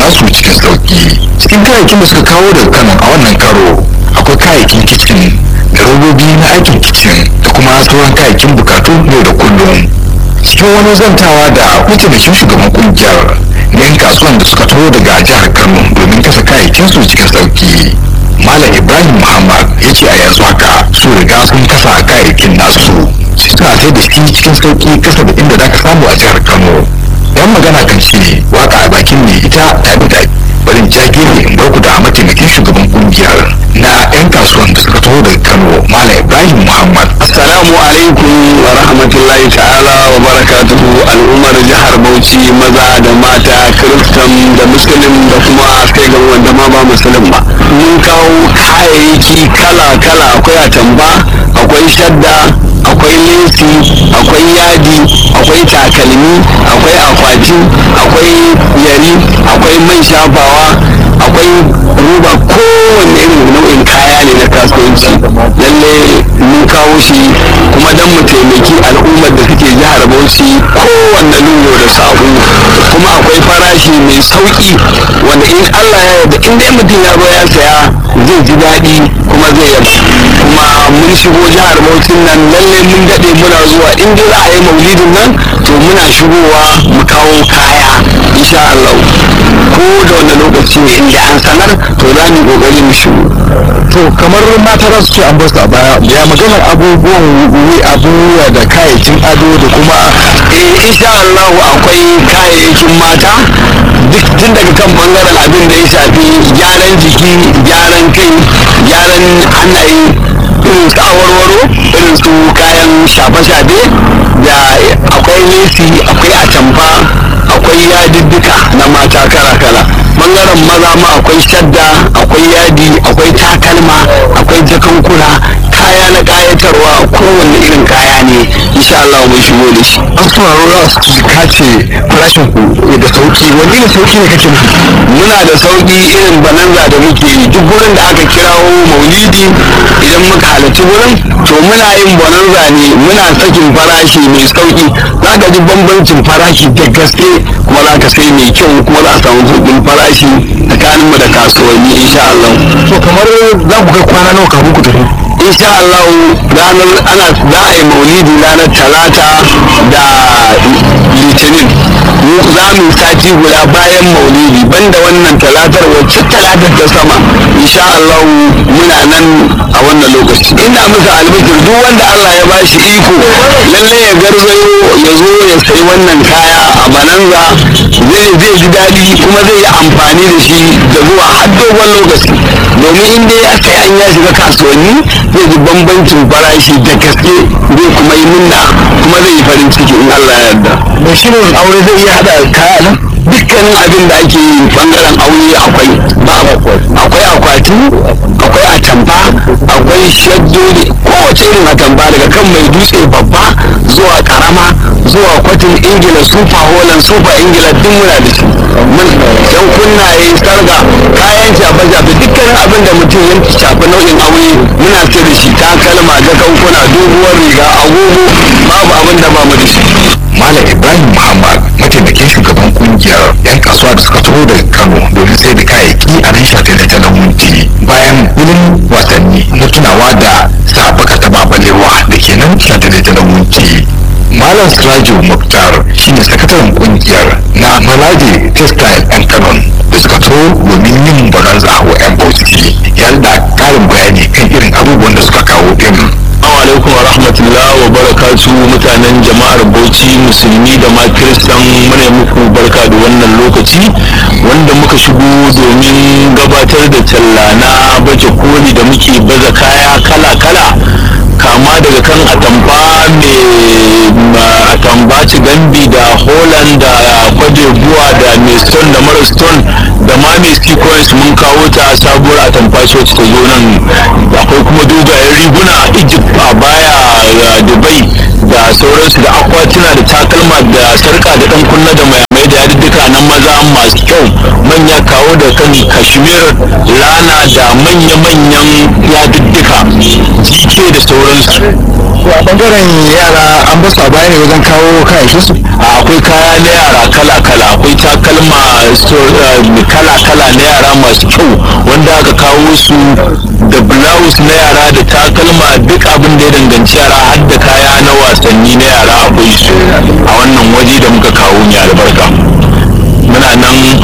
nasu cikin sauki cikin kayayyakin da suka kawo daga kano a wannan karo akwai kayayyakin kicin da robobi na aikin kicin da kuma sauran kayayyakin bukatu yau da kullum cikin wani zantawa da mataimakin shugaban kungiyar na 'yan kasuwan da suka taho daga jihar kano domin kasa kayayyakin su cikin sauki malam ibrahim muhammad ya ce a yanzu haka su riga sun kasa kayayyakin nasu suna sai da shi cikin sauki kasa da inda za ka samu a jihar kano yan magana kan ce waka a bakin ne ita ta bi daɗi barin jagiri in barku da mataimakin shugaban kungiyar na 'yan kasuwan da suka taho daga kano malam ibrahim muhammad Assalamu alaikum wa rahmatullahi ta'ala wa barakatuhu al'ummar jihar Bauchi maza da mata kiristan da musulun da kuma kai ga wanda ma ba musulun ba. Mun kawo kayayyaki kala-kala akwai atamba, akwai shadda, akwai lesi, akwai yadi, akwai takalmi, akwai akwati, akwai yari, akwai man shafawa, akwai ruba kowanne irin nau'in kaya ne na kasuwanci. Lalle mun kawo shi kuma don mu taimaki al'ummar da suke jihar Bauchi kowanne lungu da saƙo kuma akwai farashi mai sauƙi wanda in Allah ya yarda in dai mutum ya zo ya saya zai ji daɗi kuma zai yaba kuma mun shigo jihar Bauchi nan lalle mun daɗe muna zuwa in dai za a yi maulidin nan to muna shigowa mu kawo kaya insha Allah ko da wani lokaci ne inda an sanar to za mu yi ƙoƙari mu shigo to kamar mata za su ce an basu a baya ya maganar abubuwan wuri abubuwa da kayayyakin ado da kuma eh insha Allah akwai kayayyakin mata duk tun daga kan bangaren abin da ya shafi gyaran jiki gyaran kai gyaran hannaye irin su awarwaro irin su kayan shafe-shafe da akwai lesi akwai atamfa akwai yadiddika na mata kala-kala bangaren maza ma akwai shadda akwai yadi akwai takalma akwai jakankuna kaya na kayatarwa kowanne irin kaya ne insha Allah mun shigo da shi an sauraro za su kace farashin ku da sauki wani ne sauki ne kake nufi muna da sauki irin bananza da muke yi duk wurin da aka kirawo maulidi idan muka halarci wurin to muna yin bananza ne muna sakin farashi mai sauki za ka ji bambancin farashi da gaske kuma za ka sai mai kyau kuma za a samu sauƙin farashi tsakaninmu da kasuwanni insha Allah to kamar za ku kai kwana nawa kafin ku tafi insha Allah ranar ana za a yi maulidi ranar talata da litinin mu za mu yi sati guda bayan maulidi banda wannan talatar wacce talatar ta sama insha Allah muna nan a wannan lokaci ina muka albishir duk wanda Allah ya bashi iko lalle ya garzayo ya zo ya sayi wannan kaya a bananza zai zai ji daɗi kuma zai yi amfani da shi da zuwa har dogon lokaci domin in dai ya sai an ya shiga kasuwanni zai ji bambancin farashi da gaske zai kuma yi munna kuma zai yi farin ciki in Allah ya yarda mai shirin aure zai iya hada kaya nan dukkanin abin da ake yi bangaren aure akwai ba akwai akwati akwai atamfa akwai shaddodi kowace irin atamfa daga kan mai dutse babba zuwa karama zuwa kwatin ingila sufa holland sufa ingila duk muna da shi mun yan kunnaye sarga kayan shafe shafe dukkanin abin da mutum ya shafi nau'in aure muna sai da shi takalma jakankuna doguwar riga agogo babu abin da ba mu da shi malam ibrahim muhammad mataimakin shugaban kungiyar yan kasuwa da suka taho daga kano domin sai da kayayyaki a nan shafe da talan minti bayan wurin wasanni na tunawa da sabaka ta babalewa da ke nan shafe da talan minti malam sirajo muktar shine sakataren kungiyar na malaje textile yan kanon da suka taho domin yin baranza wa yan bauchi ya da karin bayani kan irin abubuwan da suka kawo din alaikum wa rahmatullah wa barakatu mutanen jama'ar bauchi musulmi da ma kiristan muna muku barka da wannan lokaci wanda muka shigo domin gabatar da talla na baje koli da muke baza kaya kala-kala kama daga kan atamfa mai atamba gambi da holland da kwadebuwa da mai stone da mara stone da ma mai sequence mun kawo ta sabuwar atamfa ce wacce ta zo nan akwai kuma dogayen riguna a egypt a baya dubai da sauransu da akwatuna da takalma da sarka da dan kunna da mai da yadudduka na maza masu kyau manya kawo kawo da kan kashmir lana da manya-manyan yadudduka jike da sauransu a bangaren yara an ba su a baya ne wajen kawo kayayyakin su akwai kaya na yara kala-kala akwai takalma kala-kala na yara masu kyau wanda aka kawo su da blouse na yara da takalma duk abin da ya danganci yara har da kaya na wasanni na yara akwai su a wannan waje da muka kawo mai albarka muna nan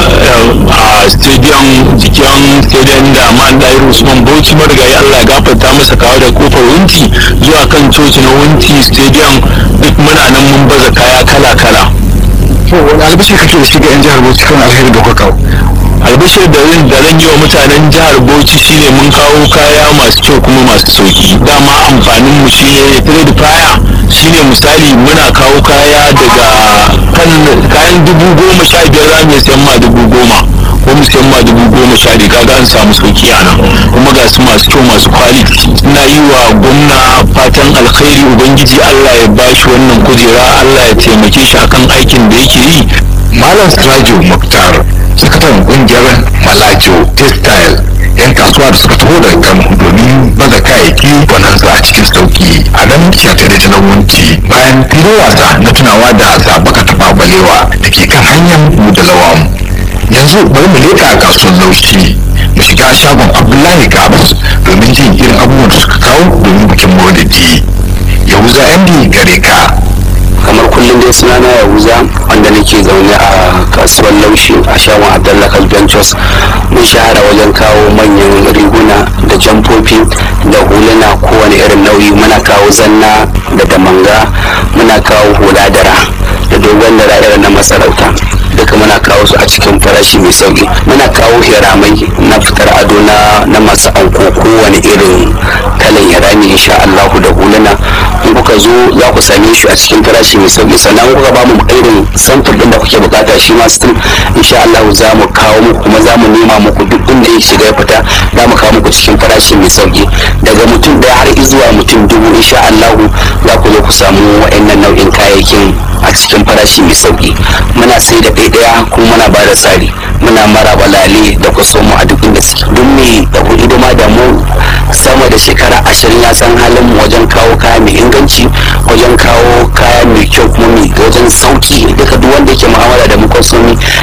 a stadium jikin stadium da man dair usman bauchi marigayi allah ya gafarta masa kawo da kofar wunti zuwa kan coci na wunti stadium duk muna nan mun baza kaya kala-kala to wani albashi kake da shi ga yan jihar bauchi kan alheri da kuka kawo albashir da zan da zan yi wa mutanen jihar bauchi shine mun kawo kaya masu kyau kuma masu sauki dama amfanin mu shine trade fire shine misali muna kawo kaya daga kan kayan dubu goma sha biyar za mu iya sayan ma dubu goma ko mu sayan ma dubu goma sha biyu kaga an samu sauki a nan kuma ga su masu kyau masu quality ina yi wa gwamna fatan alkhairi ubangiji Allah ya bashi wannan kujera Allah ya taimake shi akan aikin da yake yi malam sirajo muktar sakataren kungiyar malajo textile yan kasuwa da suka taho daga kano domin baza kayayyaki bonanza a cikin sauki a nan shatare ta wunci bayan filin wasa na tunawa da zabaka ta babalewa da ke kan hanyar mu da lawan yanzu bari mu leƙa kasuwar laushi mu shiga shagon abdullahi gabas domin jin irin abubuwan da suka kawo domin bikin maulidi yahuza md gare ka kamar kullum dai suna na yahuza wanda nake zaune a kasuwar laushi a shagon abdullahi ventures mun shahara wajen kawo manyan riguna da jamfofi da huluna kowane irin nauyi muna kawo zanna da damanga muna kawo hula dara da dogon dara irin na masarauta duka muna kawo su a cikin farashi mai sauki muna kawo hiramai na fitar ado na na masu anko kowane irin kalan hirami insha Allah da huluna in kuka zo za ku same shi a cikin farashi mai sauki sannan kuka ba mu irin samfur din da kuke bukata shi ma still insha Allah za mu kawo muku kuma za mu nema muku duk inda ya shiga ya fita za mu kawo muku cikin farashi mai sauki daga mutum daya har zuwa mutum dubu insha Allah za ku zo ku samu wa'annan nau'in kayayyakin a cikin farashi mai sauki muna sai da ɗaya kuma muna ba da tsari muna mara balale da kusa mu a duk inda suke duk mai da hidima da mu sama da shekara ashirin ya san halin mu wajen kawo kaya mai inganci wajen kawo kaya mai kyau kuma mai wajen sauki duka duk wanda yake mu'amala da mu kwasomi